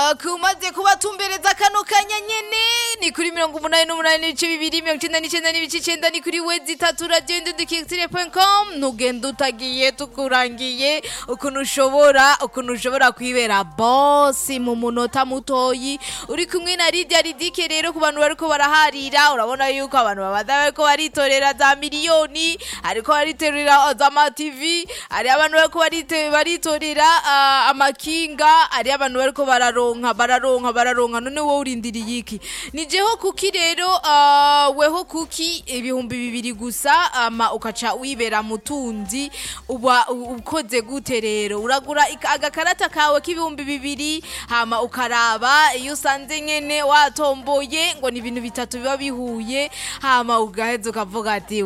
kumaze kubatumbereza kano kanya nyene ni kuri mirongo umunani n'umunani n'ibice bibiri mirongo icenda n'icenda n'ibice icenda ni kuri wezi itatu radiyo indudikitire.com ntugenda utagiye tukurangiye ukuntu ushobora ukuntu ushobora kwibera bosi mu munota mutoyi uri kumwe na Lydia Ridike rero ku bantu bariko baraharira urabona yuko abantu babada bariko baritorera za miliyoni ariko baritorera za ma TV ari abantu bariko barite- baritorera ah, amakinga ari abantu bariko bararonka bararonka bararonka none wowe urindiriye iki ni jeho kuki rero ah, weho kuki ibihumbi bibiri gusa ama ukaca wibera mutunzi uba u- ukoze gute rero uragura ika- agakarata kawe k'ibihumbi bibiri hama ukaraba iyo usanze nyene watomboye ngo ni ibintu bitatu biba bihuye hama ugaheza ukavuga ati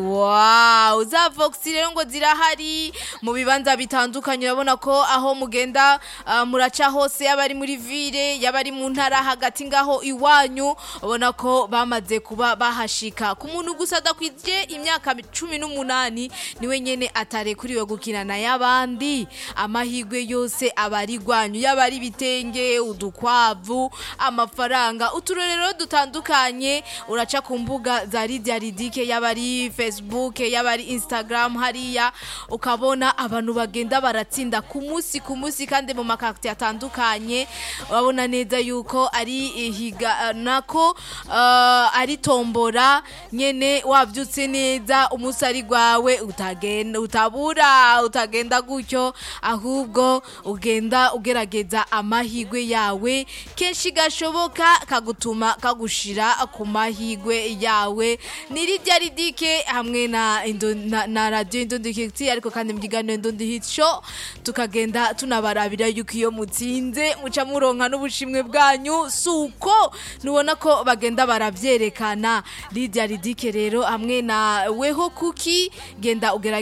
wow za vox rero ngo zirahari mu bibanza bitandukanye urabona ko aho mugenda ah, muraca hose yaba ari muri ville yaba ari mu ntara hagati ngaho iwanyu ubona ko bamaze kuba bahashika ku muntu gusa adakwije imyaka cumi n'umunani niwe nyene atarekuriwe gukinana y'abandi amahigwe yose aba ari gwanyu yaba ari ibitenge udukwavu amafaranga uturorero dutandukanye uraca ku mbuga za Lydia Ridike yaba ari Facebook yaba ari Instagram hariya ukabona abantu bagenda baratsinda ku munsi ku munsi kandi mu makakiti atandukanye urabona neza yuko ari ihiga nako uh, ari tombora nyene wavyutse neza umunsi ari gwawe utagenda utabura utagenda gutyo ahubwo ugenda ugerageza amahigwe yawe kenshi gashoboka kagutuma kagushira ku mahigwe yawe ni Lydia Ridike hamwe na, Indo- na, na radio Indondikiti ariko kandi mu kiganiro Indondi Hit Show tukagenda tunabarabira yuko iyo mutsinze muca muronka n'ubushimwe bwanyu suko nubona ko bagenda baravyerekana Lydia Ridike rero hamwe na weho kuki genda ugerageza